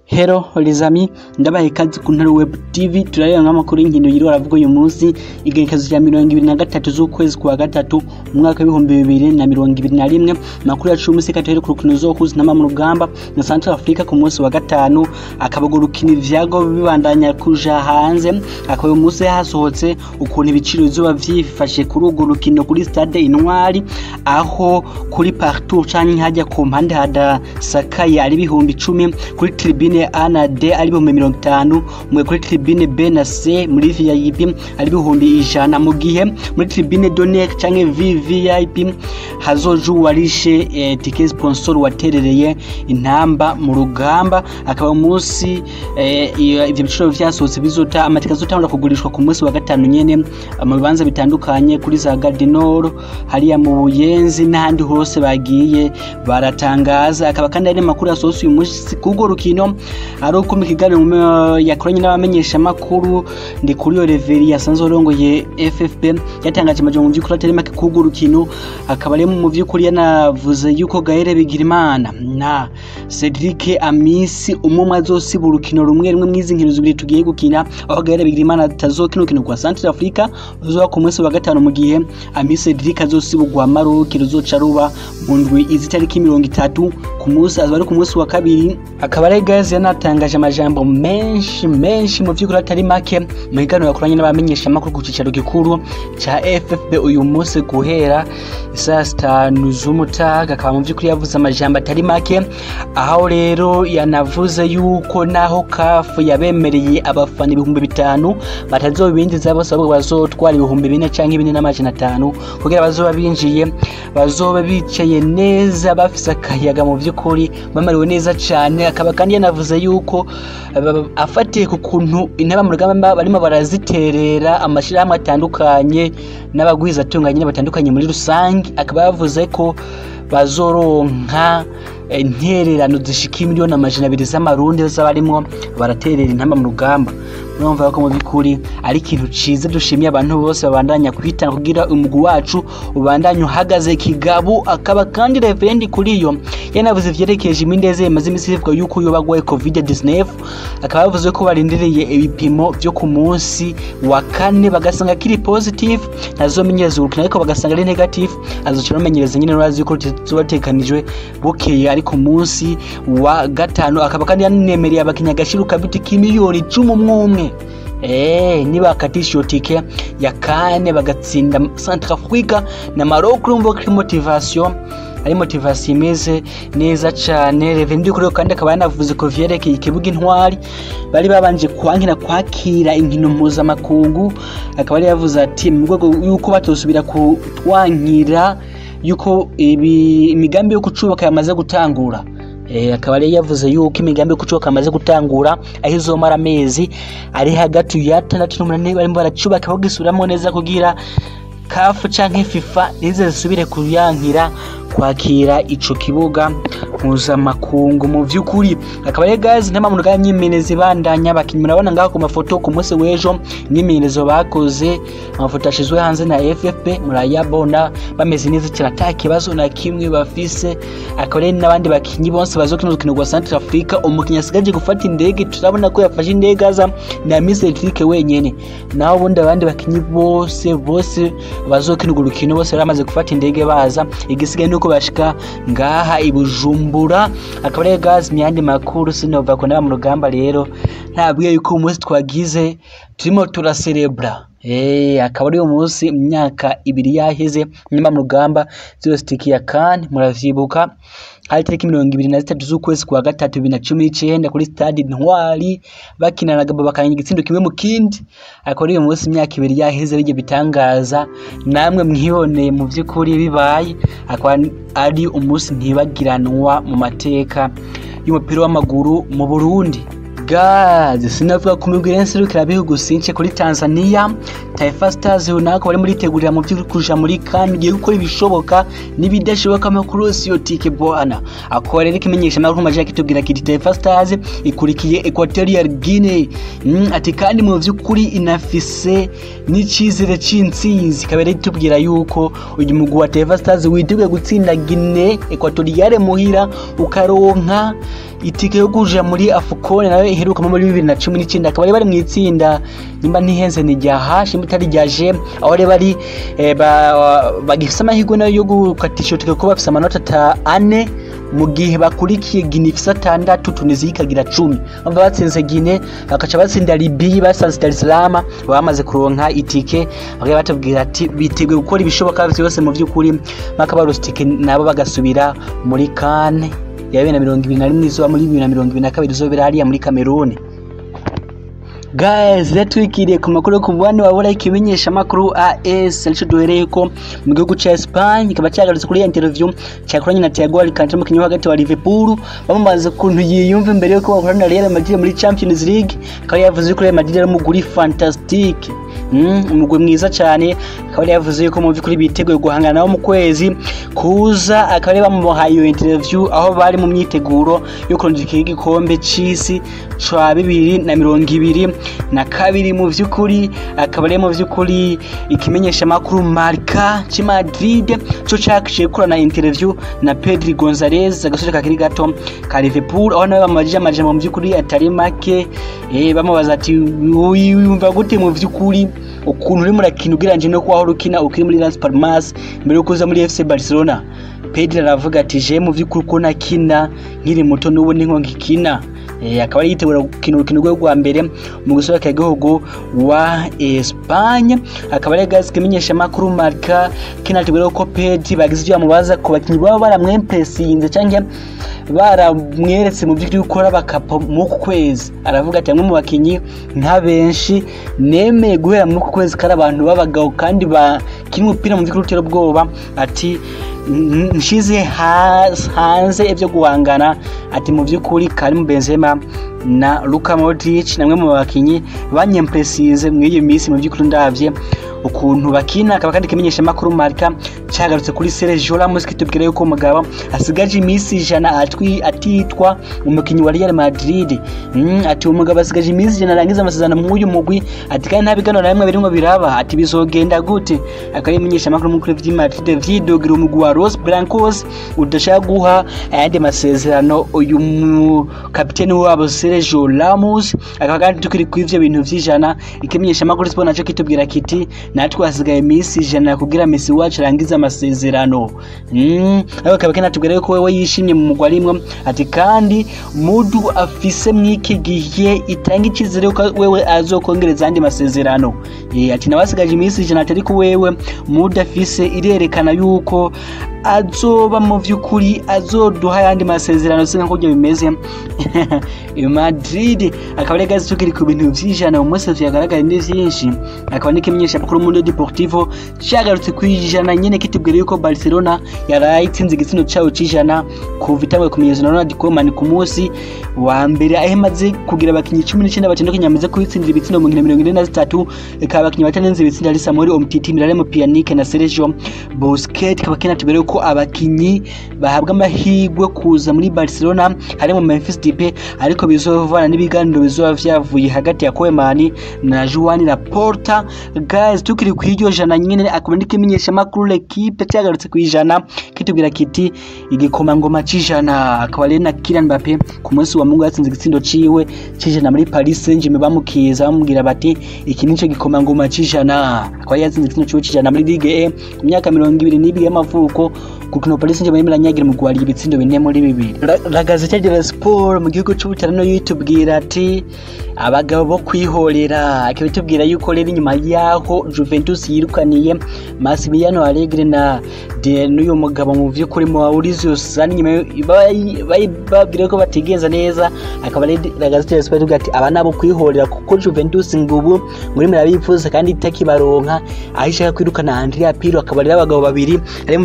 Hello les amis ndabaye ikaze ku Ntare Web TV turareba nk'amakuru y'inkino yiriwe aravuga uyu munsi igenekezo rya mirongo ibiri na gatatu z'ukwezi kwa gatatu umwaka w'ibihumbi bibiri na mirongo ibiri na rimwe amakuru yacu y'umunsi katuhere ku rukino ruzohuza intama mu rugamba na Central Africa ku munsi wa gatanu akaba urwo rukino ivyago bibandanya kuja hanze akaba uyu munsi hasohotse ukuntu ibiciro bizoba vyifashe kuri urwo rukino kuri stade Intwari aho kuri partout canke hajya ku mpande hadasakaye ari ibihumbi icumi kuri tribune A na D ari ibihumbi mirongo itanu mu kuri tribune B na C muri VIP ari ibihumbi ijana mu gihe muri tribune Donek canke VVIP hazoja uwarishe eh, tike sponsor waterereye intamba mu rugamba akaba umunsi eh, iyo- ivyo biciro vyasohotse bizota amatike azotangura kugurishwa ku munsi wa gatanu nyene mu bibanza bitandukanye kuri za Gardinor hariya mu Buyenzi n'ahandi hose bagiye baratangaza akaba kandi ari amakuru yasohotse uyu munsi k'urwo rukino ari uko mu kiganiro mu- yakoranye n'abamenyesha makuru ndi kuri iyo reveri yasanzwe arongoye FFP yatangaje amajambo mu vy'ukuri atari make k'urwo rukino akaba ari mu vy'ukuri yanavuze yuko Gaël Bigirimana na Cedric Amisi umwe umwe azosiba urukino rumwe rumwe mw'izi nkino zibiri tugiye gukina aho Gaël Bigirimana atazokina urukino rwa Central Africa ruzoba ku munsi wa gatanu mu gihe Amisi Cedric azosiba urwa Maroc ruzoca ruba mu ndwi izi tariki mirongo itatu ku munsi azaba ari ku munsi wa kabiri akaba ari Gazi yanatangaje amajambo menshi menshi mu vy'ukuri atari make mu kiganiro yakoranye n'abamenyesha makuru ku cicaro gikuru ca FFB uyu munsi guhera saa sitanu z'umutaga akaba mu vy'ukuri yavuze amajambo atari make aho rero yanavuze yuko naho kafu yabemereye abafana ibihumbi bitanu batazobinjiza bose ahubwo bazotwara ibihumbi bine canke bine n'amajana atanu kugira bazoba binjiye bazoba bicaye neza bafise akayaga mu vy'ukuri bamariwe neza cane akaba kandi yanavuze yuko aba- afatiye ku kuntu intaba mu rugamba barimo baraziterera amashirahamwe atandukanye n'abagwizatunga nyine batandukanye muri rusange akaba yavuze ko bazoronka eh, intererano zishika miliyoni amajana abiri z'amarundi zaba barimwo baraterera intamba mu rugamba urumva ko mu by'ukuri ari ikintu ciza dushimiye abantu bose babandanya kwitanga kugira umugwi wacu ubandanye uhagaze kigabo akaba kandi reverendi kuri iyo yanavuze ivyerekeje imindeze imaze imisi ivuga yuko yoba agwaye covid 19 akaba yavuze ko barindiriye ibipimo vyo ku munsi wa kane bagasanga kiri positive ntazomenyereza urukino ariko bagasanga ari negative azoca bamenyereza nyine urazi yuko tubatekanijwe bukeye ari ku munsi wa gatanu akaba kandi yanemereye abakinnyi agashiro kabiti k'imiliyoni cumi umwe umwe Eh, nibakatisha iyo tike ya kane bagatsinda Central Africa na Maroc urumva ko ari motivation ari motivation imeze neza cane Revendi kuri kandi akaba yanavuze ko vyerekeye ikibuga intwari bari babanje kwankira kwakira inkino mpuzamakungu akaba yari yavuze ati mu rwego yuko batosubira kutwankira yuko ibi imigambi yo kucubaka yamaze gutangura Eh, akaba yari yavuze yuko imigambi yo kucubaka amaze gutangura aho izomara amezi ari hagati ya atandatu n'umunani barimo baracubaka bagisubiramo neza kugira kafu canke fifa nize zisubire kuyankira kwakira ico kibuga mpuzamakungu mu vy'ukuri akaba ari gazi ntama mu myimenyerezo ibandanya abakinnyi murabona ngaho ku mafoto ku munsi w'ejo imyimenyerezo bakoze amafoto ashizwe hanze na FFP murayabona bameze neza cyane ata kibazo na kimwe bafise akaba ari n'abandi bakinnyi bose bazokina urukino rwa Central Africa umukinnyi asigaje gufata indege turabona ko yafashe indege aza na Miss Cedric wenyene naho ubundi abandi bakinnyi bose bose bazokina urwo rukino bose baramaze gufata indege baza igisigaye nuko bashika ngaha i Bujumbura akaba ari gazi myandi makuru sinova ko naba mu rugamba rero ntabwiye yuko uyu munsi twagize turimo turaserebra Eh, akaba ari umunsi imyaka ibiri yaheze nyuma mu rugamba zero stiki ya kan muravyibuka hari tariki mirongo ibiri na zitatu z'ukwezi kwa gatatu bibiri na cumi n'icenda kuri stade Ntwari bakina na Gabo bakanya igitsindo kimwe mu kindi akaba ari uyu munsi imyaka ibiri yaheze bijye bitangaza namwe mwiboneye mu vy'ukuri bibaye akaba ari umunsi ntibagiranwa mu mateka y'umupira w'amaguru mu Burundi gazi sinavuga ku migwi irenserukira bihugu since kuri Tanzania Taifa Stars runaka bari muri tegurira mu by'ukuri kuja muri kan igiye gukora ibishoboka n'ibidashoboka amakuru yose yo tike bwana akora rero ikimenyesha amakuru maje kitubwira kiti Taifa Stars ikurikiye Equatorial Guinea mm, ati kandi mu by'ukuri inafise n'icizere c'intsinzi kabere itubwira yuko uyu mugwi wa Taifa Stars witeguye gutsinda Guinea Equatorial muhira ukaronka itike yo kuja muri Afcon nayo iheruka muri bibiri na cumi n'icyenda akaba bari mu itsinda nimba ntihenze ni rya H nimba itari rya G aho bari bari eh, ba- bagifise amahirwe nayo yo gukatisha itike kuko bafise amanota ata ane mu gihe bakurikiye Guinea ifise atandatu Tunisia ikagira cumi bava batsinze Guinea bakaca batsinda Libya basanze Dar es Salaam bamaze kuronka itike bakaba batubwira ati biteguye gukora ibishoboka byose mu by'ukuri bakabaronsa itike nabo bagasubira muri kane ya bibiri na mirongo ibiri na rimwe izuba muri bibiri na mirongo ibiri na kabiri izobera hariya muri Cameroon guys rero twikiriye ku makuru yo ku mubane wabura ikimenyesha makuru AS arico duhereye ko mu gihugu ca Espagne kikaba cyagarutse kuri ya interview cyakoranye na Thiago Alcantara umukinnyi wo hagati wa Liverpool bamubaza ukuntu yiyumva imbere yuko bakorana na Real Madrid muri Champions League akaba yavuze ko Real Madrid ari umuguri fantastique Mm, umugwi mwiza cyane akaba yari yavuze yuko mu by'ukuri biteguye guhangana nabo mu kwezi kuza akaba yari bamuhaye iyo interview aho bari mu myiteguro yo kurondera igikombe c'isi ca bibiri na mirongo ibiri na kabiri mu by'ukuri akaba ari mu by'ukuri ikimenyesha makuru Marca ci Madrid cyo cyakiye kurana interview na Pedri Gonzalez agasore kakiri gato ka Liverpool aho nawe bamubajije amajambo mu by'ukuri atari make eh bamubaza ati wiyumva gute mu by'ukuri ukuntu urimo urakina ugereranyije no kuba wahora ukina ukiri muri Las Palmas mbere yo kuza muri FC Barcelona Pedri aravuga ati je mu by'ukuri ko nakina nkiri muto n'ubu ni nko ngikina Eh, akaba ari yitegura gukina urukino rwe rwa mbere mu gusohoka igihugu wa Espagne akaba ari gazi kimenyesha makuru Marca kinategura ko Pedri bagize ibyo bamubaza ku bakinnyi baba baramwempresinze cyangwa baramweretse mu by'ukuri gukora bakapa mu ku kwezi aravuga ati bamwe mu bakinnyi nka benshi nemeye guhera muri uku kwezi kari abantu b'abagabo kandi bakina umupira mu by'ukuri utera ubwoba ati "N- nshize ha- hanze ibyo guhangana ati mu by'ukuri Karim Benzema na Luka Modric namwe mu bakinnyi banyempresize muri iyo minsi mu by'ukuri ndavye ukuntu bakina akaba kandi kimenyesha makuru Marca cyagarutse kuri Sergio Ramos kitubwira yuko umugabo asigaje iminsi ijana atwi atitwa umukinnyi wa Real Madrid mm, ati umugabo asigaje iminsi ijana arangiza amasezerano mu uyu mugwi ati kandi nta biganiro na bimwe birimo biraba ati bizogenda gute akaba yimenyesha makuru mukuru vy'i Madrid vyidogira umugwi wa Los Blancos udashaka guha ayandi masezerano uyu mu kapiteni wabo Sergio Ramos akaba kandi tukiri kuri ivyo bintu vy'ijana ikimenyesha makuru Sport naco kitubwira kiti natwe hasigaye iminsi ijana kugira Messi wacu arangize amasezerano mm. ariko akaba kinatubwira yuko wewe yishimye mu mugwi arimwo ati kandi mudu afise mw'iki gihe itanga icizere yuko wewe azokongereza andi masezerano Eh, ati nawe asigaje iminsi ijana atari ko wewe mudu afise irerekana yuko azoba mu by'ukuri azoduha ayandi masezerano sinka kurya bimeze i Madrid akaba ari gazi tukiri ku bintu vy'ijana mu munsi vyagaragaye ni vyinshi akaba n'ikimenyesha makuru Mundo Deportivo cyagarutse ku ijana nyene kitubwira yuko Barcelona yaraye itsinze igitsina cayo c'ijana kuva itangwe kumenyezwa na Ronald Koeman ku munsi wa mbere aho imaze kugira abakinyi cumi n'icyenda batandukanye bamaze kubitsindira ibitsindo mu nkino mirongo ine na zitatu ikaba abakinyi batanenze ibitsinda ari Samuel Umtiti Miralem Pjanic na Sergio Busquets kaba kinatubwira yuko abakinyi bahabwa amahirwe kuza muri Barcelona harimo Memphis Depay ariko bizovana n'ibiganiro bizoba vyavuye hagati ya Koeman na Joan Laporta guys tukiri ku iryo jana nyine akaba n'ikimenyesha makuru l'equipe cyagarutse ku ijana kitubwira kiti igikomangoma c'ijana akaba rero na Kylian Mbappe ku munsi wa Mungu yatsinze igitsindo ciwe c'ijana muri Paris Saint-Germain bamukiza bamubwira bati iki nico gikomangoma c'ijana akaba yatsinze igitsindo ciwe c'ijana muri Ligue E ku myaka mirongo ibiri n'ibiri y'amavuko kuko Paris Saint-Germain iranyagira mu gwari ibitsindo bine muri bibiri Ra- la Gazzetta dello Sport mu gihugu c'ubutalano yitubwira ati abagabo bo kwihorera akabitubwira yuko rero inyuma yaho Juventus yirukaniye Massimiliano Allegri na de n'uyu mugabo mu vy'ukuri Maurizio Sarri nyuma yo- bayi- bayi- babwira ko batigenza neza akaba rero la Gazzetta dello Sport ivuga ati aba nabo kwihorera kuko Juventus ngubu muri murabifuza kandi itakibaronka aho ishaka kwirukana Andrea Pirlo akaba rero abagabo babiri ari mu bagabo ba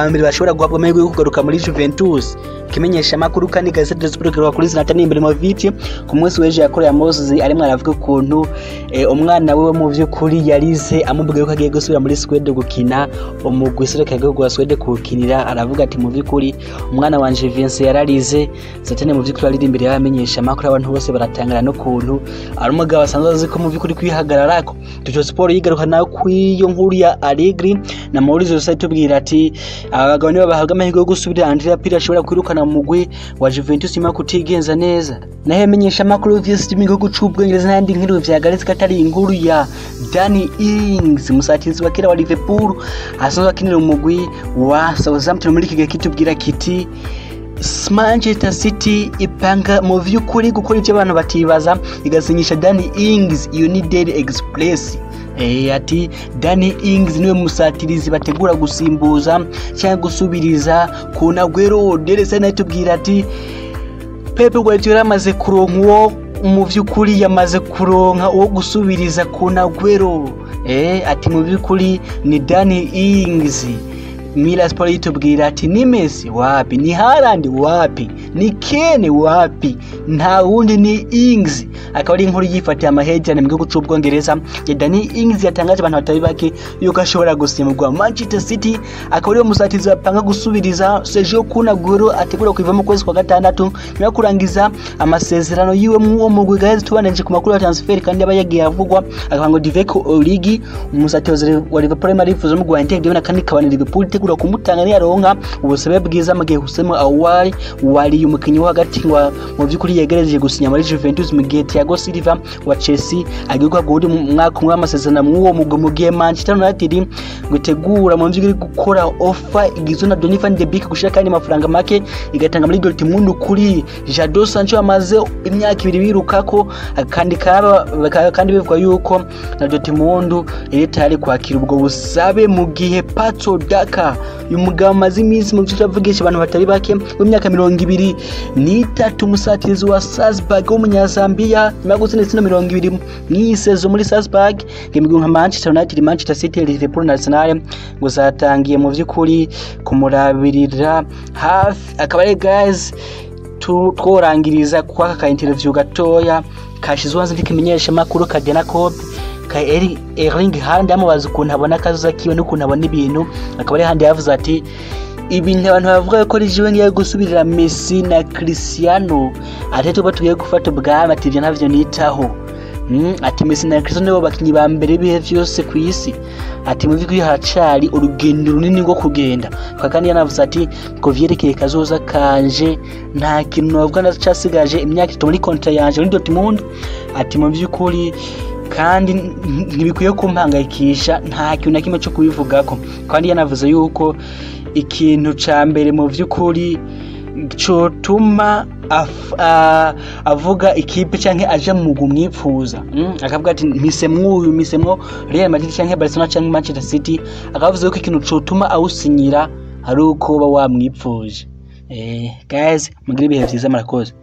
ba mbere bashobora guhabwa amahirwe yo kugaruka muri Juventus ikimenyesha amakuru kandi Gazette dello Sport kivuga kuri Zlatan Ibrahimovic ku munsi w'ejo yakoreye Moses arimo aravuga ukuntu eh, umwana we mu by'ukuri yarize amubwiye ko agiye gusubira muri Swede gukina umugwi sereka igihugu wa Swede kuwukinira aravuga ati mu by'ukuri umwana wanje Vincent yararize Zlatan mu by'ukuri ari imbere y'abamenyesha amakuru abantu bose baratangara n'ukuntu ari umugabo asanzwe azi ko mu by'ukuri kwihagararako Tujo Sport yigaruka nawe kw'iyo nkuru ya Allegri na Maurizio Sarri tubwira ati aba bagabo nibo bahabwa amahirwe yo gusubira Andrea Pirlo ashobora kwirukana mu mugwi wa Juventus nyuma yo kutigenza neza naho imenyesha amakuru vyose mu gihugu c'ubwongereza n'ayandi nkuru vyagaretse ko atari inkuru ya Danny Ings umusatirizi wa kera wa Liverpool asanzwe akinira umugwi wa Southampton muri iki gihe kitubwira kiti Manchester City ipanga mu vy'ukuri gukora ivyo abantu batibaza igasinyisha Danny Ings iyo ni Daily Express Eh, ati Danny Ings niwe musatirizi bategura gusimbuza cyangwa gusubiriza ku Naguero Daily Sun itubwira ati Pep Guardiola amaze kuronka uwo mu vy'ukuri yamaze kuronka uwo gusubiriza ku Naguero eh, ati mu vy'ukuri ni Danny Ings Mila Sport yitubwira ati ni Messi wapi ni Haaland wapi ni Kane wapi nta wundi ni Ings akaba ari inkuru yifatiye amahejane mu gihugu c'ubwongereza ya Danny Ings yatangaje abantu batari bake yuko ashobora gusimburwa Manchester City akaba ariwe musatizi bapanga gusubiriza Sergio Kun Aguero ategura kuva mu kwezi kwa gatandatu nyuma yo kurangiza amasezerano yiwe mu uwo mugwi guys tubananje ku makuru ya transfer kandi yaba yagiye avugwa akavuga ngo Divock Origi umusatizi wa Liverpool marifuza mu Guainte Devon kandi kabana Liverpool itegura kumutanga niyaronka ubusabe bwiza mu gihe Hussein Awari wari umukinnyi wo hagati wa mu by'ukuri yegereje gusinya muri Juventus mu gihe Thiago Silva wa Chelsea agiye guhabwa mu mwaka umwe w'amasezerano mu uwo mugwi mu gihe Manchester United gutegura mu by'ukuri gukora offer igizwe na Donny van de Beek gushira kandi amafaranga make igatanga muri Dortmund kuri Jadon Sancho amaze imyaka ibiri birukako kandi kaba kandi bivuga yuko na Dortmund iri tayari kwakira ubwo busabe mu gihe Pato Daka uyu mugabo amaze iminsi mu byiciro avugisha abantu batari bake w'imyaka mirongo ibiri n'itatu umusatirizi wa Salzburg w'umunyazambiya nyuma yo gutsinda ibitsina mirongo ibiri mw'iyi sezo muri Salzburg imigwi nka Manchester United Manchester City Liverpool na Arsenal ngo zatangiye mu by'ukuri kumurabirira hafi akaba ari guys tworangiriza kwa aka interview gatoya kashizwe hanze ntikimenyesha makuru kagena kobe ka Erling Haaland amubaza ukuntu abona akazuza kiwe n'ukuntu abona ibintu akaba ari handi yavuze ati ibintu abantu bavuga ko ari jiwe ngiye gusubirira Messi na Cristiano ati tuba tugiye gufata ubwami ati ibyo ntavyo nitaho Mm, ati Messi na Cristiano nibo bakinyi ba mbere bihe vyose ku isi ati mu vy'ukuri haracari urugendo runini rwo kugenda kandi yanavuze ati ngo vyerekeye kazoza kanje nta kintu navuga ndacasigaje imyaka itatu muri kontra yanje muri Dortmund ati mu vy'ukuri kandi ntibikwiye kumpangayikisha nta kintu na kimwe cyo kubivugako kandi yanavuze yuko ikintu ca mbere mu vy'ukuri cotuma avuga ikipe canke aja mu mugwi umwipfuza akavuga ati mpisemwo uyu mpisemwo Real Madrid canke Barcelona canke Manchester City akavuze yuko ikintu cotuma awusinyira ari uko uba wamwipfuje eh guys mugire ibihe vyiza murakoze